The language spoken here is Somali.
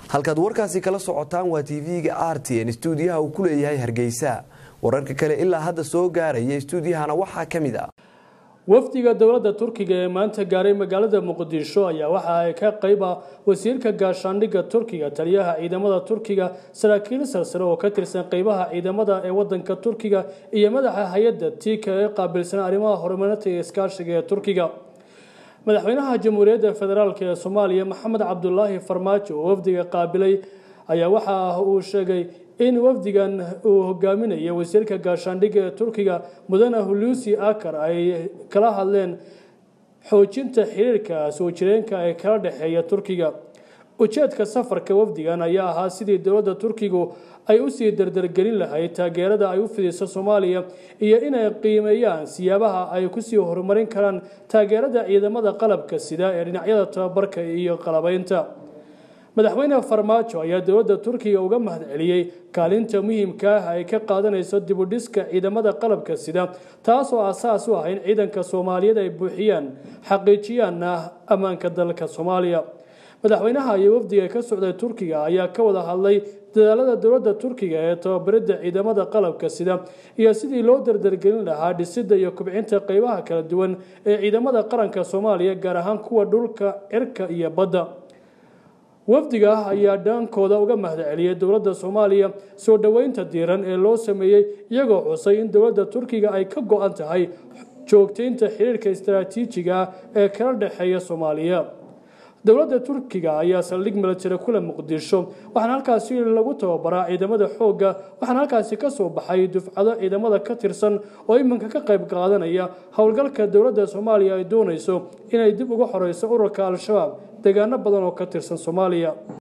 halkaad warkaasi kala socotaan waa tv-ga r t n stuudiyaha uu ku leeyahay hargeysa wararka kale ilaa hadda soo gaaraya stuudiyahana waxaa ka mid ah wafdiga dowladda turkiga ee maanta gaaray magaalada muqdisho ayaa waxa ay ka qayb ah wasiirka gaashaandhigga turkiga taliyaha ciidamada turkiga saraakiil sarsare oo ka tirsan qeybaha ciidamada ee wadanka turkiga iyo madaxa hay-adda tika ee qaabilsan arrimaha horumarinta iyo iskaashiga ee turkiga madaxweynaha jamhuuriyadda federaalk ee soomaaliya maxamed cabdulaahi farmaajo oo wafdiga qaabilay ayaa waxa uu sheegay in wafdigan uu hogaaminayo wasiirka gaashaandhigga ee turkiga mudane hulusi akar ay kala hadleen xoojinta xiriirka soo jireenka ee kala dhexeeya turkiga ujeedka safarka wafdigan ayaa ahaa sidii dowladda turkigu ay usii dardargelin lahayd taageerada ay u fidiso soomaaliya iyo inay qiimeeyaan siyaabaha ay kusii horumarin karaan taageerada ciidamada qalabka sida ee dhinacyada tababarka iyo qalabeynta madaxweyne farmaajo ayaa dowladda turkiga uga mahad celiyey kaalinta muhiimka ah ay ka qaadanayso dibudhiska ciidamada qalabka sida taasoo asaas u ah in ciidanka soomaaliyeed ay buuxiyaan xaqiijiyaanna ammaanka dalka soomaaliya madaxweynaha iyo wafdiga ka socday turkiga ayaa ka wada hadlay dadaalada dowladda turkiga ee tababaridda ciidamada qalabka sida iyo sidii loo dardargelin lahaa dhisidda iyo kubcinta qeybaha kala duwan ee ciidamada qaranka soomaaliya gaar ahaan kuwa dhulka cirka iyo badda wafdiga ayaa dhaankooda uga mahad celiyay dowladda soomaaliya soo dhoweynta diiran ee loo sameeyey iyagoo xusay in dowladda turkiga ay ka go-an tahay joogteynta xiriirka istaraatiijiga ah ee kala dhexeeya soomaaliya dowladda turkiga ayaa saldhig milatari kule muqdisho waxaana halkaasi lagu tababaraa ciidamada xoogga waxaana halkaasi ka soo baxay dufcado ciidamada ka tirsan oo iminka ka qayb qaadanaya howlgalka dowladda soomaaliya ay doonayso inay dib uga xoreyso ururka al-shabaab deegaano badan oo ka tirsan soomaaliya